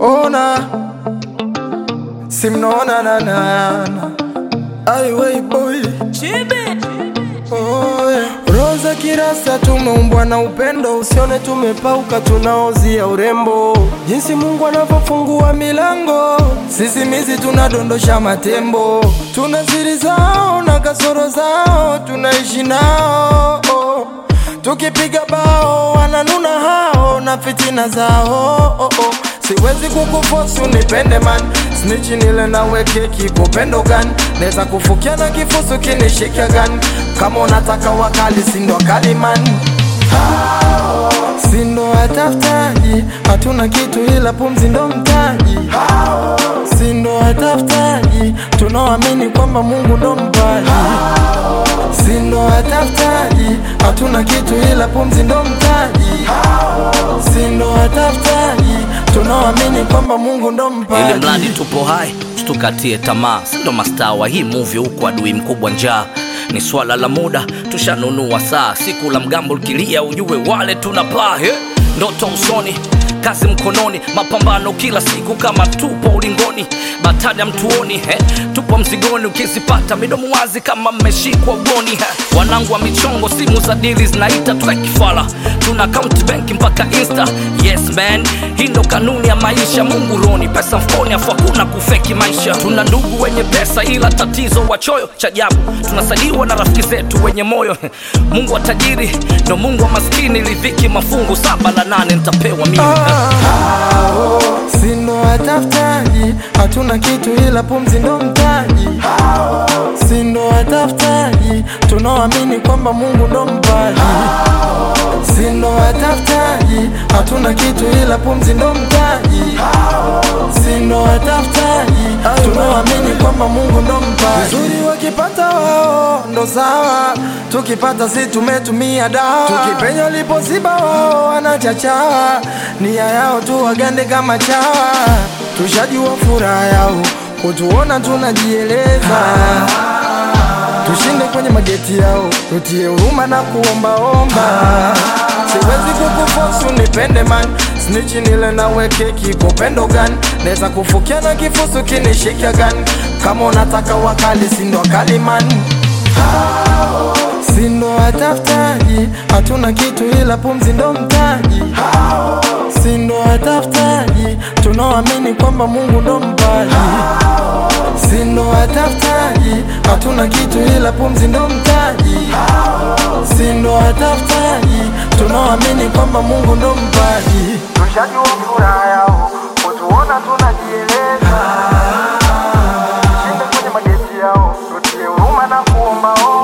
ona simnaona nanana aiwei boy Oh, yeah. Roza kirasa tumeumbwa na upendo, usione tumepauka, tunaozia urembo. Jinsi Mungu anavyofungua milango, sisimizi tunadondosha matembo. Tuna siri zao na kasoro zao, tunaishi nao oh. Tukipiga bao wananuna hao na fitina zao oh, oh. Siwezi kukufosi unipende man Snitchi nile nawe keki kupendo gani Neza kufukia na kifusu kinishika gani Kama unataka wakali sindo wakali man Sindo watafutaji Hatuna kitu ila pumzi ndo mtaji Sindo watafutaji Tunaoamini kwamba Mungu ndo mpaji Sindo watafutaji Hatuna kitu ila pumzi ndo mtaji Sindo watafutaji Tunaoamini kwamba Mungu ndo ili mpaji mradi tupo hai tukatie tamaa sindo mastaa wa hii movie huku adui mkubwa njaa ni swala la muda tushanunua saa siku la mgambo likilia ujue wale tunapaa he ndoto usoni kazi mkononi mapambano kila siku kama tupo ulingoni batada mtuoni he tupo mzigoni ukizipata midomo wazi kama mmeshikwa ugoni he wanangu wa michongo simu za dili zinaita tukakifala tuna account bank mpaka insta yes man hii ndo kanuni ya maisha mungu roni pesa mfukoni afu hakuna kufeki maisha tuna ndugu wenye pesa ila tatizo wachoyo cha ajabu tunasaidiwa na rafiki zetu wenye moyo mungu wa tajiri ndo mungu wa maskini lidhiki mafungu saba la nane nitapewa mimi Sindo watafutaji Hatuna kitu ila pumzi ndo mtaji Sindo watafutaji Tunaoamini kwamba Mungu ndo mpaji Sindo watafutaji Hatuna kitu ila pumzi ndo mtaji Sindo watafutaji Tunaoamini kwamba Mungu ndo mpaji Vizuri wakipata wao ndo sawa Tukipata si tumetumia dawa Tukipenya lipoziba wao wanachachawa Nia yao tu wagande kama chawa Tushajua furaha yao Kutuona tunajieleza Tushinde kwenye mageti yao Tutie huruma na kuombaomba Siwezi kukufosi unipende man Snitchi nile nawe keki kupendo gani Neza kufukia na kifusu kinishika gani Kama unataka wakali sindo wakali man Sindo watafutaji Hatuna kitu ila pumzi ndo mtaji Sindo watafutaji Tunaoamini kwamba Mungu ndo mpaji Sindo watafutaji Hatuna kitu ila pumzi ndo mtaji Sindo watafutaji Tunaoamini kwamba Mungu ndo mpaji Tushajua furaha